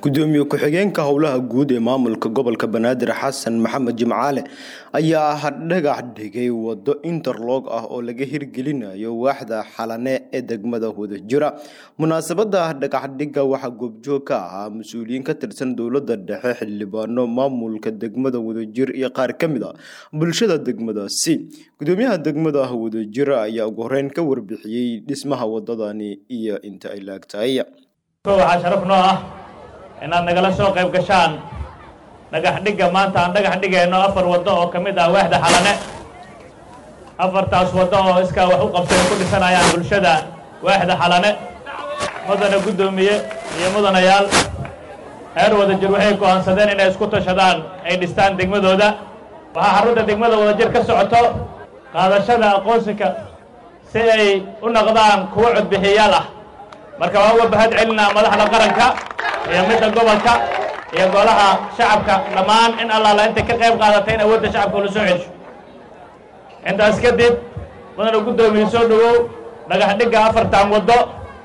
gudoomiye ku-xigeenka howlaha guud ee maamulka gobolka banaadir xasan maxamed jimcaale ayaa dhagax dhigay wado interlog ah oo laga hirgelinayo waaxda xalane ee degmada wadajira munaasabada dhagaxdhiga waxaa goobjoog ka ahaa mas-uuliyiin ka tirsan dowlada dhexe xildhibaano maamulka degmada wadajir iyo qaar ka mid a bulshada degmadaasi gudoomiyaha degmada wadajir ayaa ugu horeyn ka warbixiyey dhismaha wadadani iyo inta ay laagtahay waxaa sharaf noo ah inaad nagala soo qayb gashaan dhagax dhigga maanta aan dhagax dhigayno afar waddo oo ka mid ah waaxda xalane afartaas waddo oo iskaa wax u qabsay ku dhisanayaan bulshada waaxda xalane mudana guddoomiye iyo mudanayaal reer wadajir waxay go'aansadeen inay isku tashadaan ay dhistaan degmadooda waxaa xarunta degmada wadajir ka socoto qaadashada aqoonsiga si ay u noqdaan kuwo codbixiyaal ah marka waan uga bahad celinaa madaxda qaranka iyo midda gobolka iyo golaha shacabka dhammaan in allaala intay ka qayb qaadatay in awoodda shacabka ula soo celsho intaas kadib mudana guddoomiye soo dhowow dhagax dhigga afartan waddo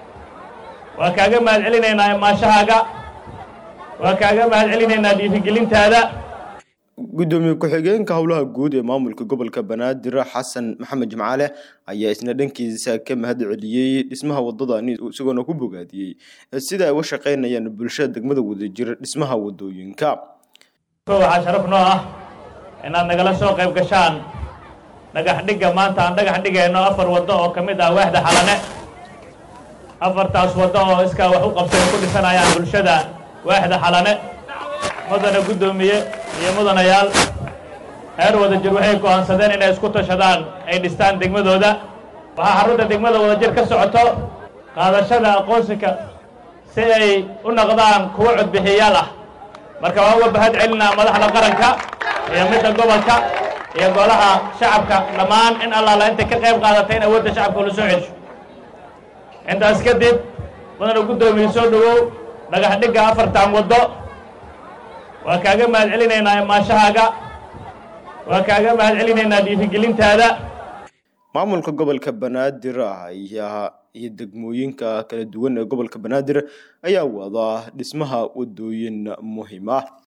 waa kaaga mahad celinaynaa imaashahaaga waa kaaga mahad celinaynaa dhiirigelintaada gudoomiye ku-xigeenka howlaha guud ee maamulka gobolka banaadir xasan maxamed jimcaale ayaa isna dhankiisa ka mahad celiyey dhismaha wadadani isagoona ku bogaadiyey sida ay uga shaqaynayaan bulshada degmada wadajir dhismaha wadooyinka waxaa sharaf noo ah inaad nagala soo qayb gashaan dhagax dhigga maanta aan dhagax dhigayno afar waddo oo ka mid ah waaxda xalane afartaas waddo oo iskaa wax u qabsay ku dhisanayaan bulshada waaxda xalane mudana guddoomiye iyo mudanayaal reer wadajir waxay go'aansadeen inay isku tashadaan ay dhistaan degmadooda waxaa xarunta degmada wadajir ka socoto qaadashada aqoonsiga si ay u noqdaan kuwo codbixiyaal ah marka waan uga bahad celinaa madaxda qaranka iyo midda gobolka iyo golaha shacabka dhammaan in allaala intay ka qayb qaadatay in awoodda shacabka ula soo celsho intaas kadib mudana guddoomiye soo dhowow dhagax dhigga afartan waddo waa kaaga mahad celinaynaa imaashahaaga waa kaaga mahad celinaynaa dhiirigelintaada maamulka gobolka banaadir ayaa iyo degmooyinka kala duwan ee gobolka banaadir ayaa wada dhismaha wadooyin muhiim ah